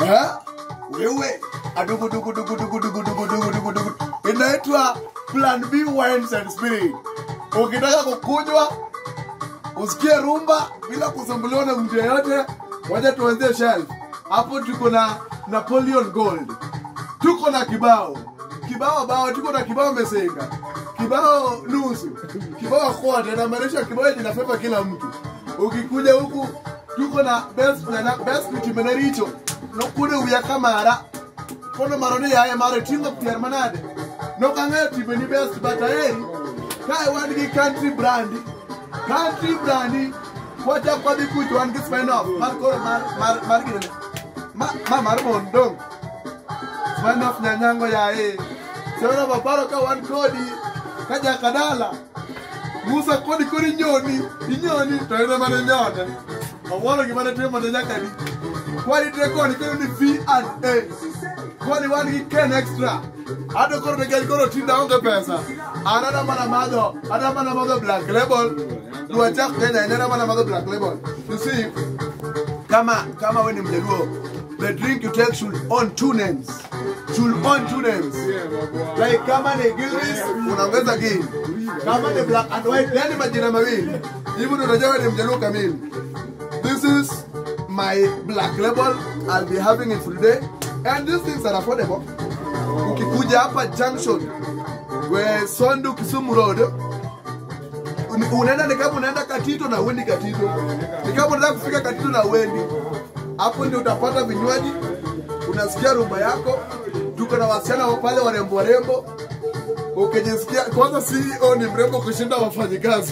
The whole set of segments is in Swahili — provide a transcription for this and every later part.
Eh? wewe adugudugudugudugudugudugudugudugu inaitwa plan b wines and spirit ukitaka kukunywa usikie rumba bila kusumbuliwa na mtu yeyote waja tuanzie shelf hapo tuko na napoleon gold tuko na kibao kibao bao tuko na kibao mesenga kibao nusu kibao kote inamaanisha kibao kinafeva kila mtu ukikuja huku tuko na best na best kutimenericho nokude uya kamara kono maroni yaye mare tingo pier manade nokang'eyo timeni best but aheri kae wan gi country brand country brand kwachak kwadhi kuch wan gi spinoff mar koro mar mar mar ginene ma ma mar mon dong spinoff nyanyango yaye sewena paparo ka wan kodi ka jakadala musa kodi kodi inyoni inyoni to ene mane nyone awuoro gimane timone nyakadi kwani te koni koro ni v and a kwani wan gi ken extra ado koro nikech koro tinda onge pesa an ada mana madho ada mana madho black label dwachak kenya en ada mana madho black label you see kama kama we ni mjaluo the drink you take should own two names should own two names like kama ni gilbis unaongeza gin kama ni black and white yani majina mawili hivi ndo unajua we ni mjaluo kamili this is my black label i'll be having it for today and these things are affordable ukikuja hapa junction we sondu kisumu road un- unaenda ni kama unaenda katito na uendi katito ni kama unataka kufika katito na uendi hapo ndio utapata vinywaji unasikia rumba yako tuko na wasichana wa pale warembo warembo ukijisikia kwanza ceo ni mrembo kushinda wafanyikazi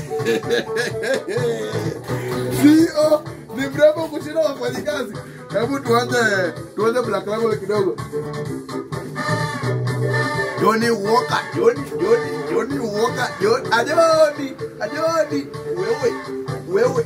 ceo ni mrembo kushinda wafanyikazi hebu tuanze tuanze black label kidogo Johnny Walker, Johnny, Johnny, Johnny Walker, Johnny, Ajoni, Ajoni, wewe, wewe.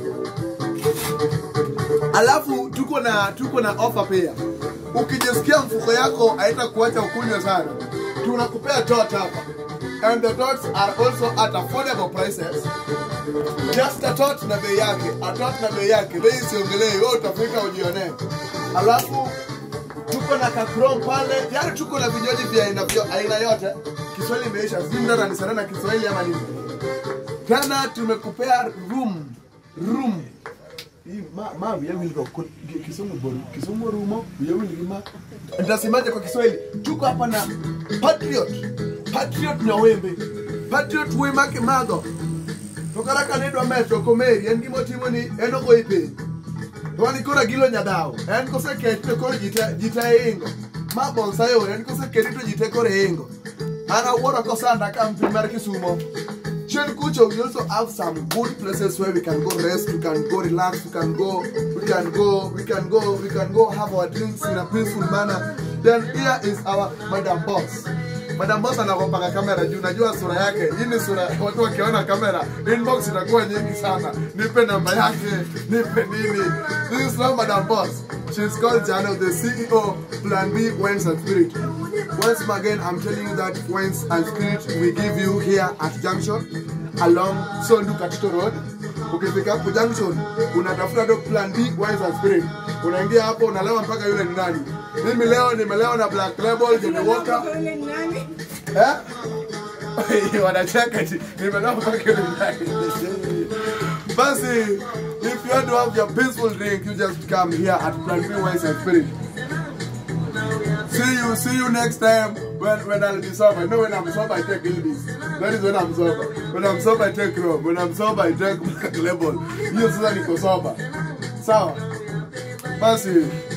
Alafu tuko na tuko na offer pia. Ukijisikia mfuko yako haitakuacha ukunywe sana, tunakupea tot hapa. And the tots are also at affordable prices. Just a tot na bei yake, a tot na bei yake, bei siongelee, wewe utafika ujionee. Alafu tuko na kakrom pale yani tuko na vinywaji vya aina vyo- aina yote kiswahili imeisha sijui mtu ananisana na kiswahili ama nini tena tumekupea room room Hii ma ma wiya wil go ko kisumu boru kisumu rumo wiya wil gi ma ndasemaje kwa kiswahili tuko hapa na patriot patriot nyawembe patriot we make madho to kara kanidwa metro komeri en gima otimo ni en ogoyi piny to wan koro agilo nyadhawo en koseketi to koro ji te- ji te ingo ma bonsayo en koseketi to ji te koro ingo an awuoro kosanda ka mpi mar kisumo chien kucho we also have some good places where we can go rest we can go relax we can go we can go we can go we can go have our drinks in a peaceful manner then here is our madam boss madam boss anakompaka kamera juu najua sura yake hii ni sura watu wakiona kamera inbox itakuwa nyingi sana nipe namba yake nipe nini this is not madam boss she's called Jano the CEO Plan B Wines and Spirit once again I'm telling you that Wines and Spirit we give you here at junction along Sondu Katito Road ukifika hapo junction unatafuta tu Plan B Wines and Spirit unaingia hapo unalewa mpaka yule ni nani mimi leo nimelewa na Black Label Johnny Walker Eh? wanacheka eti, nimelewa mpaka yule ni nani basi if you want to have your peaceful drink you just come here at Plan B Wines and Spirit see you see you next time when when I'll be sober. No, when I'm sober I take Ilbis. That is when I'm sober. When I'm sober I take rum. When I'm sober I take Black Label. Hiyo sasa niko sober. Sawa. Basi